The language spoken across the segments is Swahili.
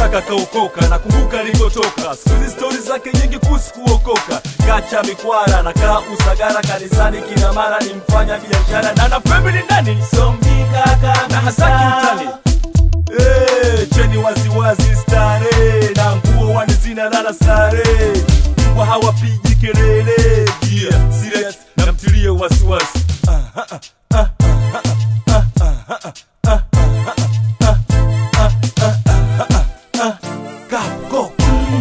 kaka kaokoka nakumbuka alikotoka siku hizi stori zake nyingi kuhusu kuokoka kacha mikwara na kaa usagara kanisani kila mara ni mfanya biashara na na family ndani somjikaka na hasaki mtani Eh, cheni waziwazi stare na nguo wani zina lala stare mbwa hawapigi kelele yeah, serious na mtilie wasiwasi Kako.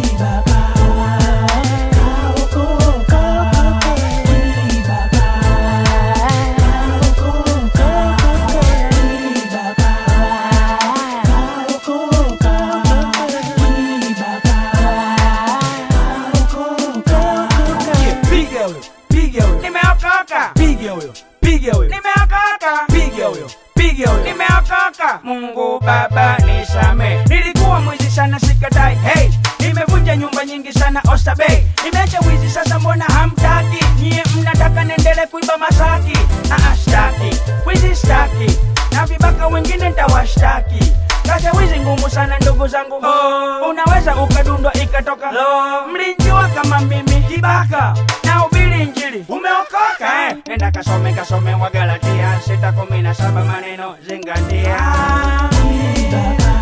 piga huyo piga huyo Nimeokoka, piga huyo piga huyo nimeokoka, piga huyo piga huyo nimeokoka. Mungu Baba nisame, nilikuwa mwizi sana sikatai. Hey, nimevunja nyumba nyingi sana Oyster Bay. Nimeacha wizi sasa, mbona hamtaki? Nyie mnataka nendele kuiba Masaki? Ah, ah, staki wizi, staki na vibaka wengine ntawashtaki. Kaza wizi ngumu sana ndugu zangu, oh. unaweza ukadundwa ikatoka lo. Mlinjua kama mimi kibaka na ubiri injili, umeokoka eh? Nenda kasome kasome Wagalatia sita kumi na saba maneno zingatia.